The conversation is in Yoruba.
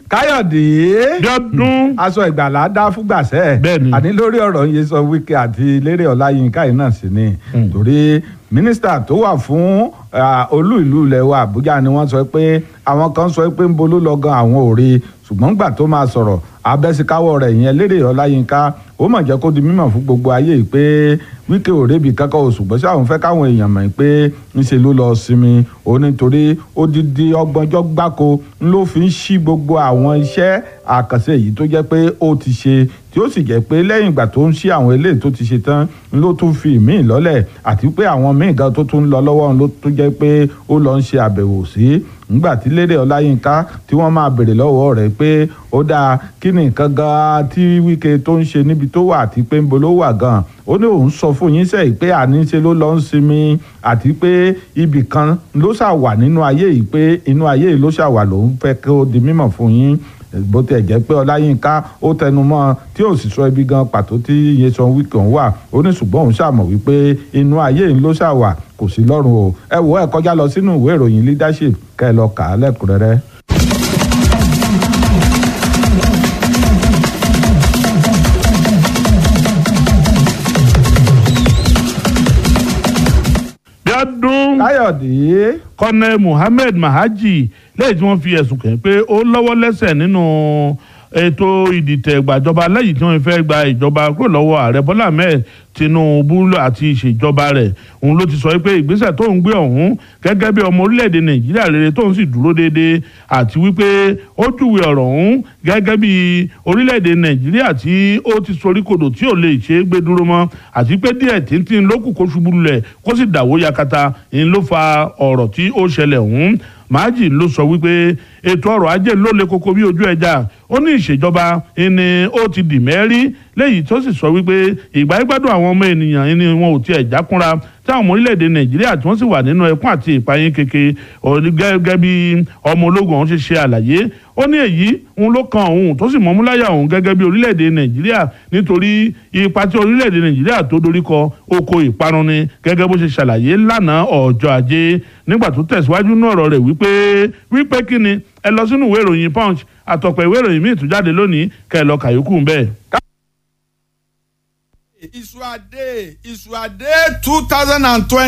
káyọ̀dé Bíọ́dún. aṣọ ìgbàlá dá fúgbàṣẹ́ Bẹ́ẹ̀ni. àní lórí ọ̀rọ̀ yìí sọ Wike àti Lérè Ọláyínká yìí náà sí ni torí mínísítà tó wà fún ah, olú ìlú ilẹ̀ wa Àbújá ni wọ́n sọ pé àwọn kan sọ pé ń bolú lọ gan àwọn ò rí ṣùgbọ́n gbà tó máa sọ̀rọ̀ abẹ́síkáwọ́ rẹ̀ yẹn Lérè Ọláyínká ó mọ̀ jẹ́ kó di mímọ̀ fún gbogbo ayé yìí pé Wike ò rébi kankan o ṣùgbọ́n ṣáà òun fẹ́ káwọn èèyàn mọ̀ pé ńṣe ló lọ sinmi ó nítorí odidi ọgbọ̀njọ́ gbáko ló fi ń ṣí gbogbo àwọn iṣẹ́ àkànṣe yìí tó jẹ́ pé ó ti ṣe tí ó sì jẹ́ pé lẹ́yìn ìgbà tó ń ṣí àwọn eléyìí tó ti ṣe tán ló tún fi ìmíì lọ́lẹ̀ àti pé àwọn míì gan tó tún ń lọ lọ́wọ́ ló tún jẹ́ pé ó lọ ń ṣe àbẹ̀wò sí nígbà tí Lérè Ọláyínká tí wọ́n máa béèrè lọ́wọ́ rẹ̀ pé ó dáa kí ni nǹkan gan tí Wike tó ń ṣe níbi tó wà àti pé ń bo ló wà gan ó ní òun sọ fún yín sẹ́yìn pé àníṣe ló lọ ń sinmi àti pé ibì kan ló ṣà wà nínú ayé yìí pé inú ayé yìí ló ṣà wà lòun fẹ́ kí ó di mímọ̀ fún yín bó tiẹ̀ jẹ́ pé Ọláyínká ó tẹnu mọ́ tí ò sì sọ ibi gan pàtó tí Nyesom Wike ń wà ó ní ṣùgbọ́n òun ṣàmọ̀ wípé inú ayé yìí ló ṣà wà kò sí lọ́rùn o ẹ wò ẹ kọjá lọ sínú ìwé ìròyìn leadership kẹ́ ẹ lọ kà á lẹ́kùnrẹ́rẹ́. Bíọ́dún. Káyọ̀dé Colonel Muhammed Mahaji lẹ́yìn tí wọ́n fi ẹ̀sùn kàn pé ó lọ́wọ́ lẹ́sẹ̀ nínú ètò ìdìtẹ̀ gbàjọba lẹ́yìn tí wọ́n fẹ́ gba ìjọba kúrò lọ́wọ́ ààrẹ Bọ́lá Ahmed Tinubu àti ìṣèjọba rẹ̀ òun ló ti sọ pé ìgbésẹ̀ tó ń gbé ọ̀hún gẹ́gẹ́ bí ọmọ orílẹ̀-èdè Nàìjíríà rere tó ń sì dúró déédéé àti wípé ó júwe ọ̀rọ̀ ọ̀hún gẹ́gẹ́ bí orílẹ̀-èdè Nàìjíríà tí ó ti soríkodò tí ò lè ṣe é gbé dúró mọ́ àti pé díẹ̀ tíntín lókù kó ṣubú lulẹ̀ kó sì dàwó yakata ń ló fa ọ̀rọ̀ tí ó ṣẹlẹ̀ ọ̀hún Mahaji ló sọ wípé ètò ọrọ̀ ajé ló le koko bí ojú ẹja ó ní ìṣèjọba ni ó ti dì mẹ́rí léyìí tó sì sọ wípé ìgbà ìgbádùn àwọn ọmọ ènìyàn ni wọn ò tiẹ̀ jákúnra tí àwọn ọmọ orílẹ̀-èdè Nàìjíríà tí wọ́n sì wà nínú ẹkún àti ìpayín keke gẹ́gẹ́ bí ọmọ ológun ọ̀hún ṣe ṣe àlàyé ó ní èyí òun ló kan òun tó sì mọ́múláyà òun gẹ́gẹ́ bí orílẹ̀-èdè Nàìjíríà nítorí ipa tí orílẹ̀-èdè Nàìjíríà tó dorí kọ oko ìparun ni gẹ́gẹ́ bó ṣe ṣàlàyé lánàá ọjọ́ ajé nígbà tó tẹ̀síwájú náà ọ̀rọ̀ rẹ̀ wípé wípé kí ni ẹ lọ sínú ìwé ìròyìn Punch àtọ̀pọ̀ ìwé ìròyìn míì tún jáde lónìí kẹ́ ẹ lọ kàyókù ń bẹ́ẹ̀. Isuade Isuade two thousand and twenty.